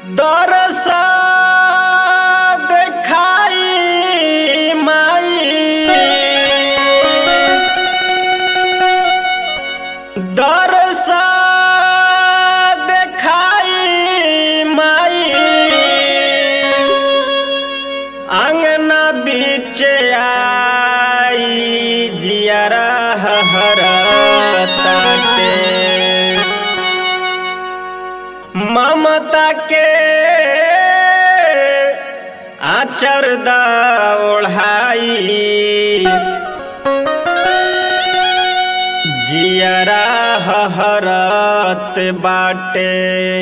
दरसा देखाई माई दरसा देखाई माई अंगना बीच आई जियरा हरताटे ममता के आचर दा ओढ़ाई जियरा हरत बाटे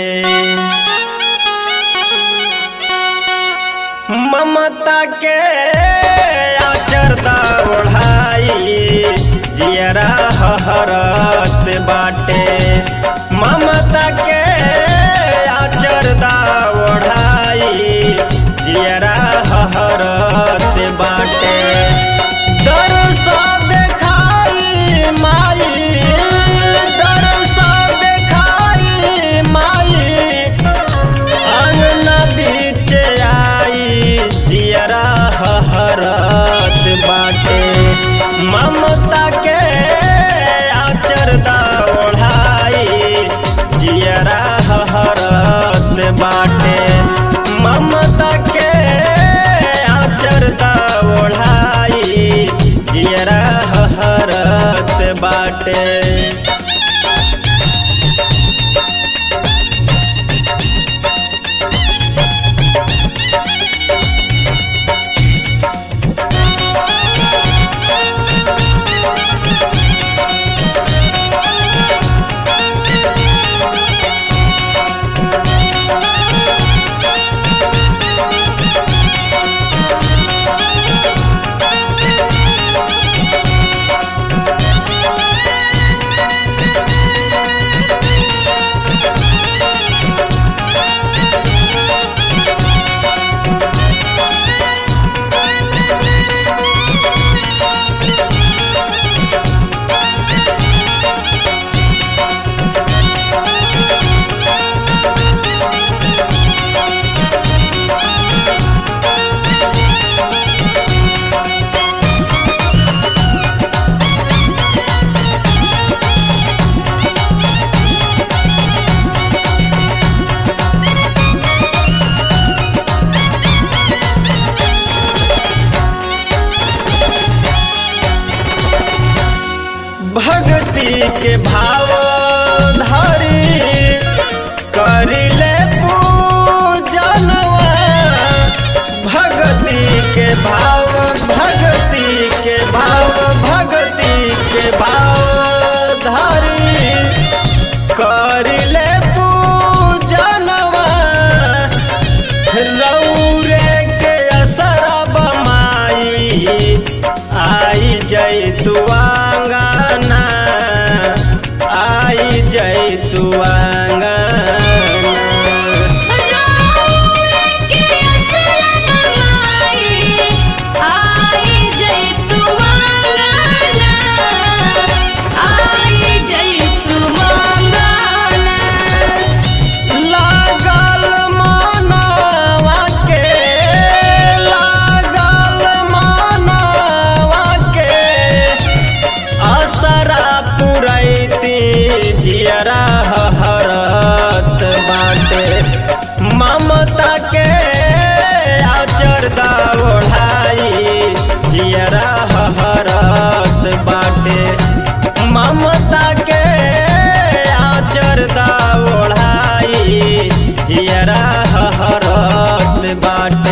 ममता के आचर दा ओढ़ाई जियरा हरत बाटे ममता के आचर दा ओढ़ाई जियरा हरत बाटे दरसा देखाई माई दरसा देखाई माई अंगना बीच आई जियरा हरत बाटे ममता के आचर दा ओढ़ाई जियरा हरत बाटे ममता के आचर दा ओढ़ाई जियरा हरत बाटे भक्ति के भाव धरी करिले पूजनवा भक्ति के भाव भक्ति के भाव भक्ति के भाव धरी करिले पूजनवा रौरे के असर बमाई आई जय तू आंगना आई जय तू आंगना लागल मानवा के लागल मानवा के असरा पुरैती जियरा हरत बाटे ममता के आचर दा ओढ़ाई जियरा हरत बाटे ममता के आचर दा ओढ़ाई जियरा हरत बाटे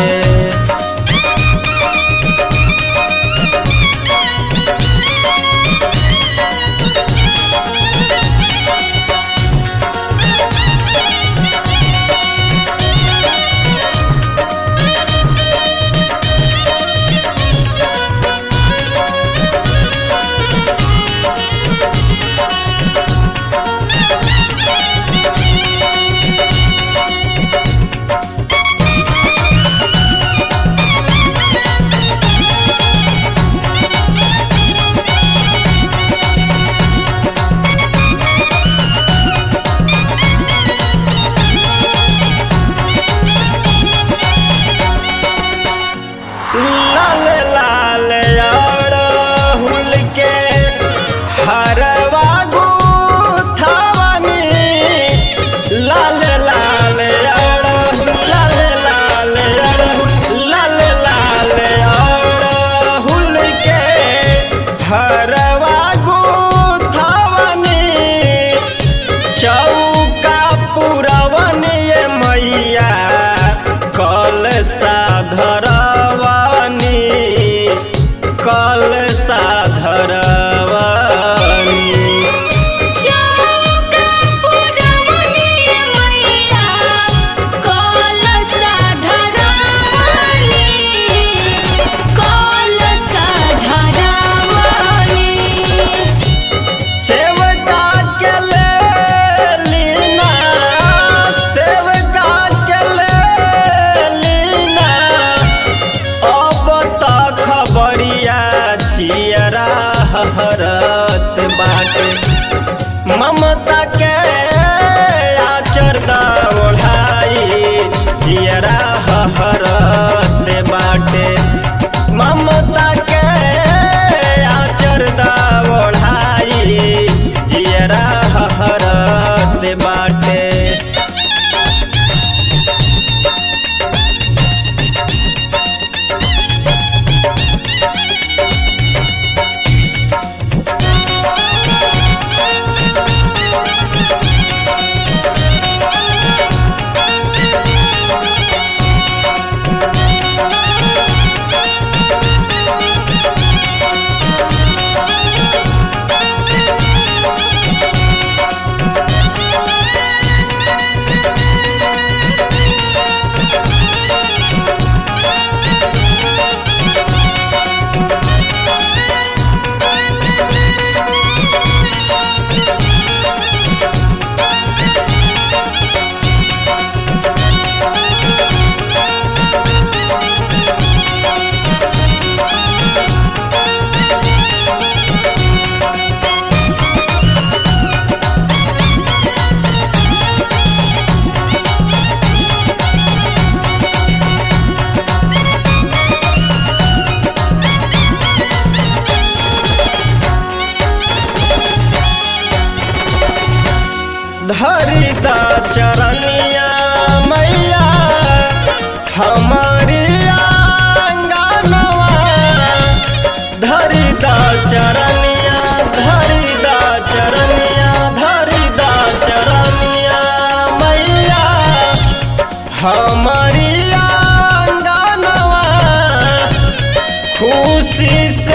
हमारी आंगनवा खुशी